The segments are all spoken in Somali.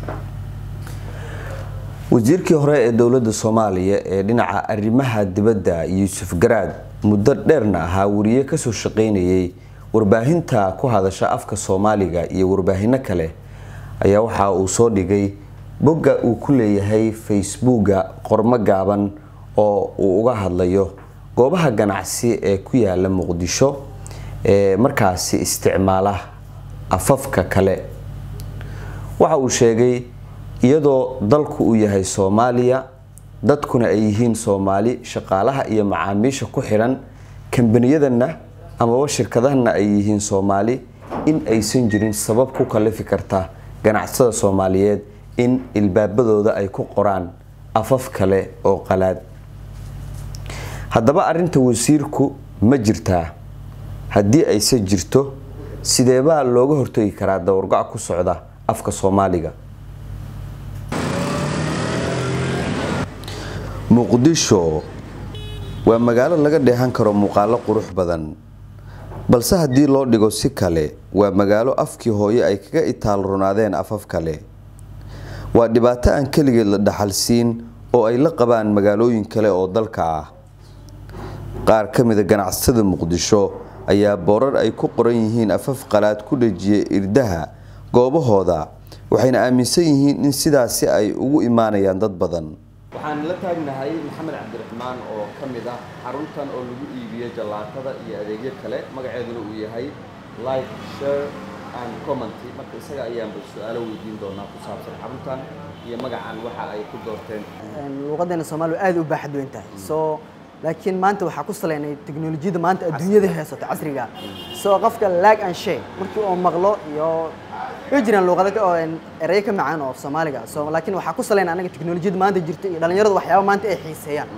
wasiirkii hore ee dowladda soomaaliya ee dhinaca arrimaha dibadda yuusuf garaad muddo dheerna ahaa wariye kasoo shaqeynayay warbaahinta ku hadasha afka soomaaliga iyo warbaahino kale ayaa waxa uu soo dhigay bogga uu ku leeyahay facebooka qormo gaaban oo uu uga hadlayo goobaha ganacsi ee ku yaala muqdisho ee markaasi isticmaala afafka kale waxa uu sheegay iyadoo dalku uu yahay soomaaliya dadkuna ay yihiin soomaali shaqaalaha iyo macaamiisha ku xiran kambaniyadana amaba shirkadahana ay yihiin soomaali in aysan jirin sabab ku kalifi karta ganacsada soomaaliyeed in ilbaabadooda ay ku qoraan afaf kale oo qalaad haddaba arinta wasiirku ma jirtaa haddii ayse jirto sideebaa looga hortagi karaa dawargac ku socda afka soomaaliga muqdisho waa magaalo laga dheehan karo muuqaalo qurux badan balse haddii loo dhigo si kale waa magaalo afkii hooye ay kaga itaal runaadeen afaf kale waa dhibaato aan keligeed la dhaxalsiin oo ay la qabaan magaalooyin kale oo dalka ah qaar ka mida ganacsatada muqdisho ayaa boorar ay ku qoran yihiin afaf qalaad ku dhejiyay irdaha goobahooda waxayna aaminsan yihiin in sidaasi ay ugu imaanayaan dad badan waxaan la taagnahay maxamed cabdiraxmaan oo ka mid ah xaruntan oo lagu iibiyo jallaatada iyo adeegyo kale magaceeduna uu yahay like share and commenty marka isaga ayaanba su-aalo weydiin doonaa ku saabsan xaruntan iyo magacan waxa ay ku doorteen luuqadeena soomaaliya aad u baaxad weyn tahay so laakiin maanta waxaa ku saleynay teknolojiyadda maanta adduunyada haysato casriga so qofka lag and share markii uu maqlo iyo way jiraan luuqado oo ereyo ka macaan oo soomaaliga so laakiin waxaa ku saleyn anaga teknolojiyadda maanta jirta iyo dhalinyarada waxyaaba maanta ay xiiseeyaan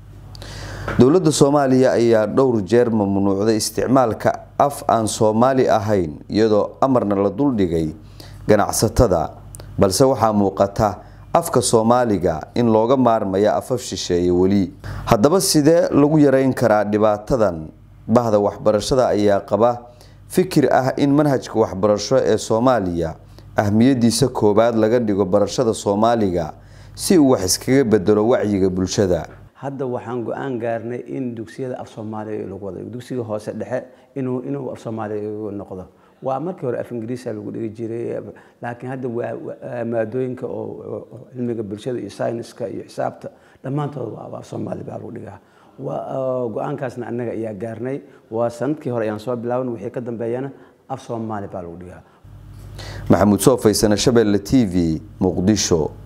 dowladda soomaaliya ayaa dhowr jeer mamnuucday isticmaalka af aan soomaali ahayn iyadoo amarna la duldhigay ganacsatada balse waxaa muuqata afka soomaaliga in looga maarmaya afaf shisheeye weli haddaba sidee lagu yareyn karaa dhibaatadan bahda waxbarashada ayaa qaba fikir ah in manhajka waxbarasho ee soomaaliya ahmiyadiisa koowaad laga dhigo barashada soomaaliga si uu wax iskaga bedelo wacyiga bulshada hadda waxaan go-aan gaarnay in dugsiyada af soomaaliya lagu wado dugsiga hoose dhexe inuu inuu af soomaaliya noqdo waa markii hore af ingiriisa lagu dhigi jiray laakiin hadda waa maadooyinka oo cilmiga bulshada iyo sayniska iyo xisaabta dhammaantood waa af soomaali baa lagu dhigaa go-aankaasna annaga ayaa gaarnay waa sanadkii hore ayaan soo bilaaban wixii ka dambeeyana af soomaali baa lagu dhigaa maxamuud soo faysana shabeelle t v muqdisho